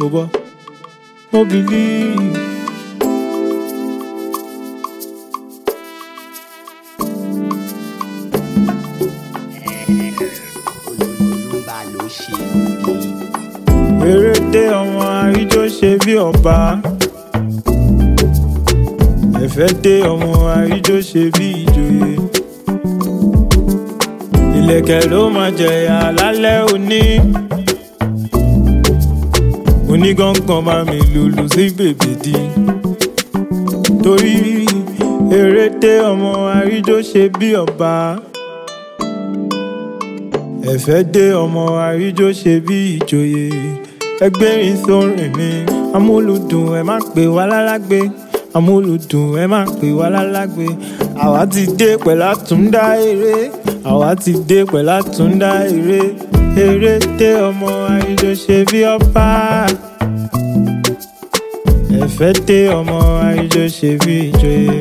mo bọ́ mo believe. olùbá ló ṣe bí. Péréte ọmọ àríjó ṣe bí ọba. Ẹ̀fẹ́ dé ọmọ àríjó ṣe bí ìjòyè. Ìlẹ̀kẹ̀ ló máa jẹ̀yà lálẹ́ òní. Onígangan bá mi lùlù sí bèbèdí. Torí eréte ọmọ àríjó ṣe bí ọba. Ẹ̀fẹ́ dé ọmọ àríjó ṣe bí ìjòyè. Ẹgbẹ́rin sórin mi, amúlùdùn ẹ má pè wá lálágbé. Amúlùdùn ẹ má pè wá lálágbé. Àwa ti dé pẹ̀lú àtúndá eré. Àwa ti dé pẹ̀lú àtúndá eré. Eré dé ọmọ àríjó ṣe bí ọba. Ẹ̀fẹ́ dé ọmọ àríjó ṣe bí ìjòyè.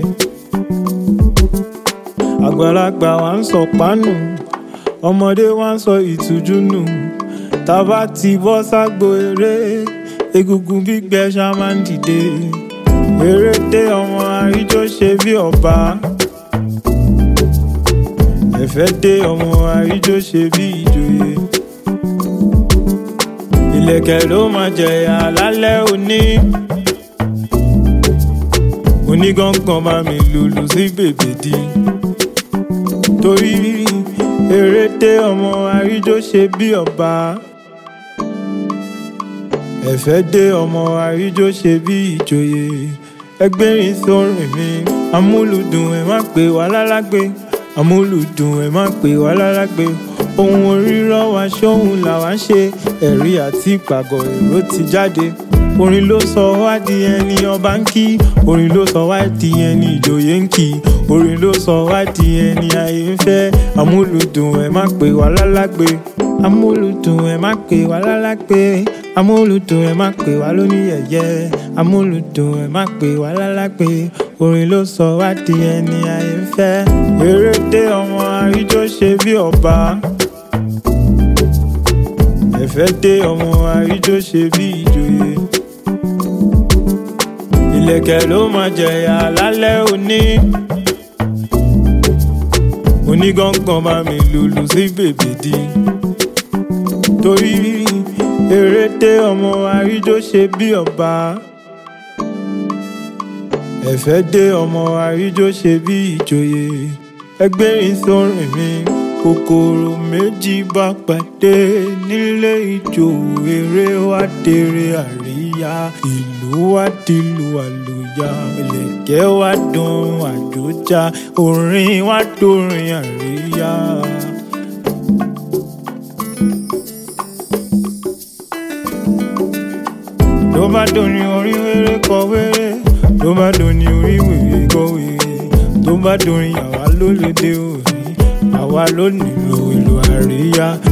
Àgbàlagbà wa ń sọ pánù ọmọdé wa ń sọ ìtújú nù tábà ti bọ́ ságbo eré egungun gbígbẹ ṣá máa ń dìde eré dé ọmọ àríjó ṣe bí ọba ẹ̀fẹ́ dé ọmọ àríjó ṣe bí ìjòyè ìlẹ̀kẹ̀ ló máa jẹ̀yà lálẹ́ òní onígangan bá mi lùlù sí bèbèdí torí eréte ọmọ àríjó ṣe bí ọba ẹ̀fẹ́ dé ọmọ àríjó ṣe bí ìjòyè ẹgbẹ́rin sórin mi amúlùdùn ẹ má pè wá lálágbé amúlùdùn ẹ má pè wá lálágbé ohun orírọ́ wa ṣóhun làwa ń ṣe ẹ̀rí àti ìpàgọ́ èrò ti jáde orin ló sọ wá di ẹni ọba ń kí orin ló sọ wá di ẹni ìjòyè ń kí orin ló sọ wá di ẹni ayé ń fẹ́ amúlùdùn ẹ má pè wá lálágbé amúlùdùn ẹ má pè wá lálágbé amúlùdùn ẹ má pè wá lóníyẹ̀yẹ́ amúlùdùn ẹ má pè wá lálágbé orin ló sọ wá di ẹni ayé ń fẹ́ eré dé ọmọ àríjó ṣe bí ọba ẹ̀fẹ́ dé ọmọ àríjó ṣe bí ìjòyè ìlẹ̀kẹ̀ ló máa jẹ̀yà lálẹ́ òní onígangan bá mi lùlù sí bèbèdí torí eréte ọmọ àríjó ṣe bí ọba ẹ̀fẹ́ dé ọmọ àríjó ṣe bí ìjòyè ẹgbẹ́rin sórin mi kòkòrò méjì bá pàdé nílé ijó eré wá dèrè àríyá ìlú wá dìlù àlùyá ìlẹ̀kẹ̀ wá dùn àjòjá orin wá dòrin àríyá. ló bá dòrin orin wéré kọ wéré ló bá dòrin orin wèrè kọ wèrè tó bá dòrin àwa ló lè dé òní àwa ló nílò ìlú àríyá